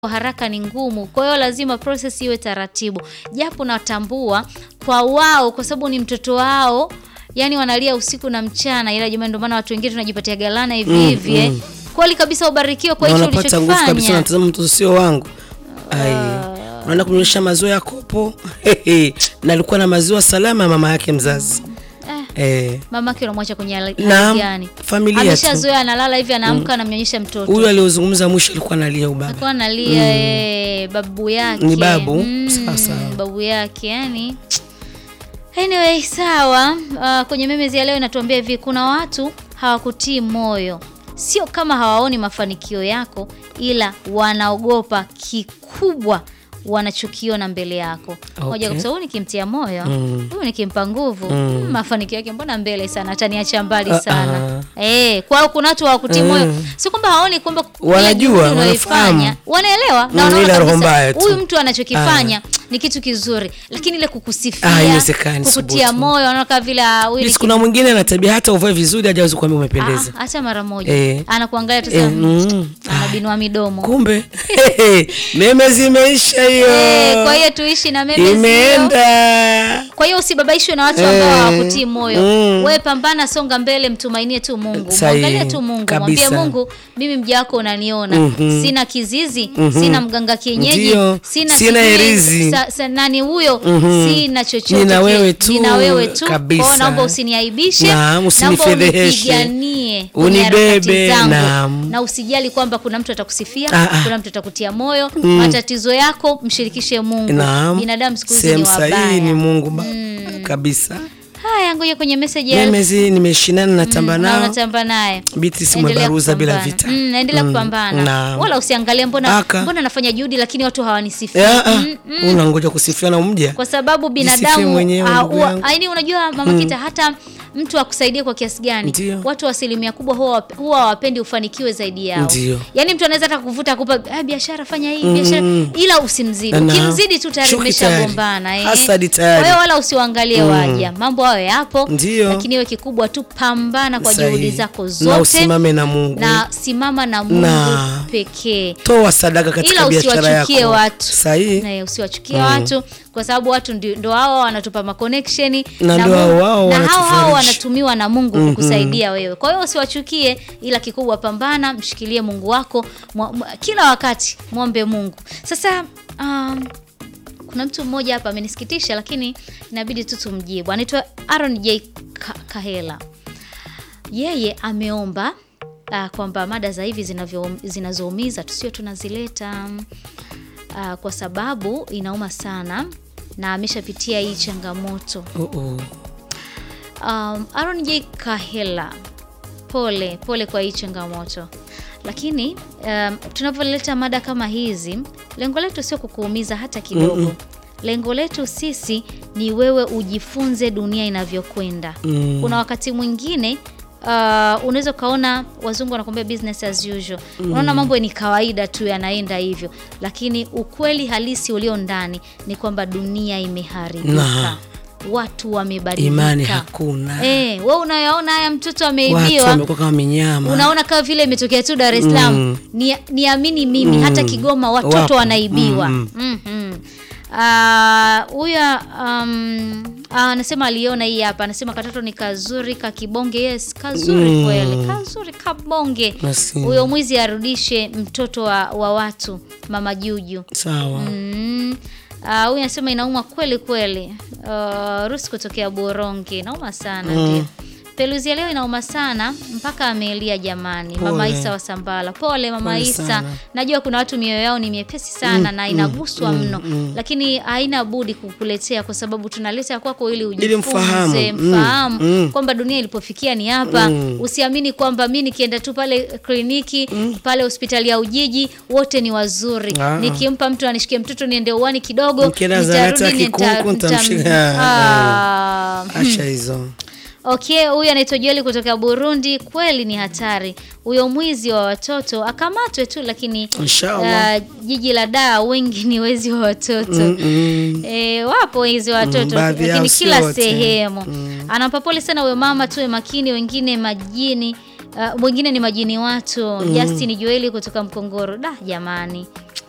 haraka ni ngumu, kwa hiyo lazima process iwe taratibu, japo natambua kwa wao, kwa sababu ni mtoto wao, yani wanalia usiku na mchana, ila jamani, ndio maana watu wengine tunajipatia galana hivi Mm, hivi eh. mm. Kweli kabisa, ubarikiwe kwa na hicho unapata nguvu kabisa, ulichokifanya. unatazama mtoto sio wangu. Ai, unaenda kumnyonyesha maziwa ya kopo na alikuwa na maziwa salama ya mama yake mzazi eh. Mamake unamwacha kwenye hali hali Naam, gani? familia tu. Ameshazoea, analala hivi, anaamka, anamnyonyesha mtoto Huyu aliozungumza mwisho alikuwa analia ubaba. alikuwa analia eh, babu yake Ni babu? Mm, Sawa, sawa. babu yake yani anyway sawa uh, kwenye memezi ya leo inatuambia hivi kuna watu hawakutii moyo sio kama hawaoni mafanikio yako ila wanaogopa kikubwa wanachokiona mbele yako moja Okay. kabisa huyu nikimtia moyo Mm. huyu nikimpa nguvu mm, mafanikio yake mbona mbele sana ataniacha mbali Ah, sana eh kwao kuna watu hawakutii moyo si kwamba hawaoni kwamba ile Wanajua, juhudi unayoifanya, wanafahamu. wanaelewa na Mm, wanaona ila roho kabisa, mbaya tu. huyu mtu anachokifanya ni kitu kizuri lakini ile Ah, kukusifia haiwezekani, kukutia subutu. moyo wanaona kama vile ah, huyu ni Yes, kuna mwingine ana tabia hata uvae vizuri hajawezi kuambia umependeza. Ah, hata mara moja Eh. anakuangalia tu Eh, sana mm. anabinua midomo Kumbe meme zimeisha hiyo. Eh, kwa hiyo tuishi na meme zio. Imeenda. Kwa hiyo usibabaishwe na watu ambao Eh, hawakutii moyo. mm. Wewe pambana, songa mbele, mtumainie tu Mungu. Sahihi, Mwangalie tu Mungu, mwambie kabisa. Mungu, mimi mja wako unaniona. Mhm. Sina kizizi, sina mganga kienyeji, Ndio, sina sina sijui herizi. sa, sa, nani huyo? Mhm. Sina chochote. Nina kile. wewe tu, Nina wewe tu. kabisa. Kwa hiyo naomba usiniaibishe. Naam, naomba usinifedheheshe. unipiganie kwenye harakati Unibebe, zangu. naam. Na usijali kwamba kuna mtu atakusifia, Ah, ah. kuna mtu atakutia moyo. Matatizo yako mshirikishe Mungu. Naam. Binadamu siku hizi ni Sehemu sahihi wabaya. ni Mungu ba- kabisa. Haya, ngoja kwenye message ya Meme zi nimeshinana natamba na nao. unatamba naye. Biti si Endelea mwebaruza bila kupambana. vita. Mm, endelea kupambana. naam. Wala usiangalie mbona Aka. mbona nafanya juhudi lakini watu hawanisifii. Ya, ah, Mm, mm. unangoja kusifiwa na umja. Kwa sababu Jisifie binadamu mwenyewe, ah, ndugu huwa- yangu. yaani unajua mama Kita hata mtu akusaidie kwa kiasi gani Ndio. watu wa asilimia kubwa huwa wap- huwa hawapendi ufanikiwe zaidi yao Ndio. yaani mtu anaweza hata kuvuta akupa ah, biashara fanya hii biashara ila usimzidi Na- ukimzidi tu tayari Chuki umeshagombana eh. Hasadi tayari. kwa hiyo wala usiwaangalie waja mambo hayo yapo Ndio. lakini iwe kikubwa tu pambana kwa Sahihi. juhudi zako Na zote usimame na Mungu. na simama na Mungu Na- pekee Toa sadaka katika ila biashara usiwachukie yako. watu Sahihi. Na usiwachukie watu kwa sababu watu ndio ndo hao wanatupa maconnection Na ndio Mungu- hao wao na hao hao wanatufariji. wanatumiwa na Mungu kukusaidia wewe. Kwa hiyo usiwachukie, ila kikubwa pambana, mshikilie Mungu wako mwa, mwa, kila wakati mwombe Mungu. Sasa um, kuna mtu mmoja hapa amenisikitisha, lakini inabidi tu tumjibu. Anaitwa Aaron J Ka- Kahela yeye ameomba uh, kwamba mada za hivi zinavyo- zinazoumiza tusio tunazileta uh, kwa sababu inauma sana na ameshapitia hii changamoto. Oh, oh. Um, Aaron J Kahela, pole pole kwa hii changamoto, lakini um, tunavyoleta mada kama hizi, lengo letu sio kukuumiza hata kidogo. Lengo letu sisi ni wewe ujifunze dunia inavyokwenda. Mm. Kuna wakati mwingine uh, unaweza ukaona wazungu wanakuambia business as usual. Unaona mambo ni kawaida tu yanaenda hivyo, lakini ukweli halisi ulio ndani ni kwamba dunia imeharibika, Na. watu wamebadilika, Imani hakuna. Eh, wewe unayaona haya mtoto Watu ameibiwa wamekuwa kama minyama. unaona kama vile imetokea tu Dar es Salaam. Mm. Ni, niamini mimi hata Kigoma watoto Wapo. wanaibiwa. Mm. Mhm. Ah, huyu um, ah, anasema aliona hii hapa, anasema katoto ni kazuri kakibonge. Yes, kazuri Mm. kweli, kazuri kabonge. Maskini. Huyo mwizi arudishe mtoto wa, wa watu, mama Juju. Sawa. Mm. Ah, huyu anasema inauma kweli kweli. Uh, Rusi kutokea Borongi inauma sana Mm. ndio. Peluzi ya leo inauma sana mpaka amelia jamani. Mama Pole. Isa wa Sambala. Pole Mama Pole Isa. sana. Najua kuna watu mioyo yao ni miepesi sana na inaguswa mno. Lakini haina budi kukuletea kwa sababu tunaleta kwako ili ujifunze, mfahamu. Mm, mfahamu mm. kwamba dunia ilipofikia ni hapa. Usiamini kwamba mi nikienda tu pale kliniki pale hospitali ya Ujiji wote ni wazuri. Ah. Nikimpa mtu anishikie mtoto niende uani kidogo, Mkienda zahanati ya nitarudi Kikunku, nita- nitamshika. nita- Ah. Acha hizo. Okay, huyu anaitwa Joeli kutoka Burundi. Kweli ni hatari huyo mwizi wa watoto, akamatwe tu, lakini Inshallah. uh, jiji la Dar wengi ni wezi wa watoto Mm. E, wapo wezi wa watoto Mm, baadhi yao lakini si kila wote. sehemu anampa pole sana huyo mama, tuwe makini, wengine majini uh, wengine ni majini watu. Justin Joeli kutoka Mkongoro. Da jamani,